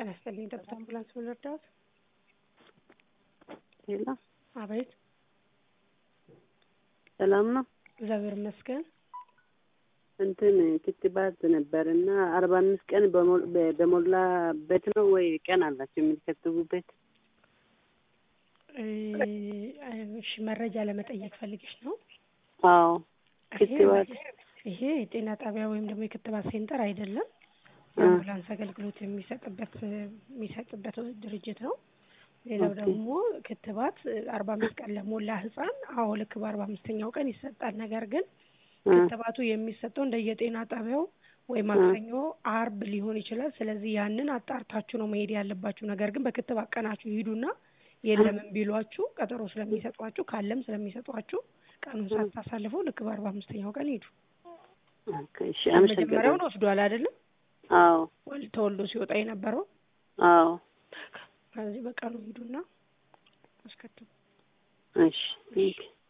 ጤና ይስጥልኝ። ደብረ አምቡላንስ ምን ልርዳዎት? ሄሎ፣ አቤት። ሰላም ነው? እግዚአብሔር ይመስገን። እንትን ክትባት ነበር እና አርባ አምስት ቀን በሞል- በ- በሞላበት ነው ወይ ቀን አላቸው የሚከትቡበት? እ፣ እሺ መረጃ ለመጠየቅ ፈልገሽ ነው? አዎ ክትባት ይሄ የጤና ጣቢያ ወይም ደግሞ የክትባት ሴንተር አይደለም። የአምቡላንስ አገልግሎት የሚሰጥበት የሚሰጥበት ድርጅት ነው። ሌላው ኦኬ። ደግሞ ክትባት አርባ አምስት ቀን ለሞላ ህጻን አዎ ልክ በአርባ አምስተኛው ቀን ይሰጣል። ነገር ግን እ፣ ክትባቱ የሚሰጠው እንደየጤና ጣቢያው ወይ ማክሰኞ፣ አርብ ሊሆን ይችላል። ስለዚህ ያንን አጣርታችሁ ነው መሄድ ያለባችሁ። ነገር ግን በክትባት ቀናችሁ ይሂዱና የለምን ቢሏችሁ ቀጠሮ ስለሚሰጧችሁ ካለም ስለሚሰጧችሁ ቀኑን ሳታሳልፈው ልክ በአርባ አምስተኛው ቀን ሂዱ። ኦኬ፣ እሺ፣ መጀመሪያውን አመሰግናለሁ። ወስዷል አይደለም? አዎ ወል- ተወልዶ ሲወጣ የነበረው አዎ፣ ከዚህ በቀኑ ሂዱና አስከትቡ። እሺ፣ ቴንክ ዩ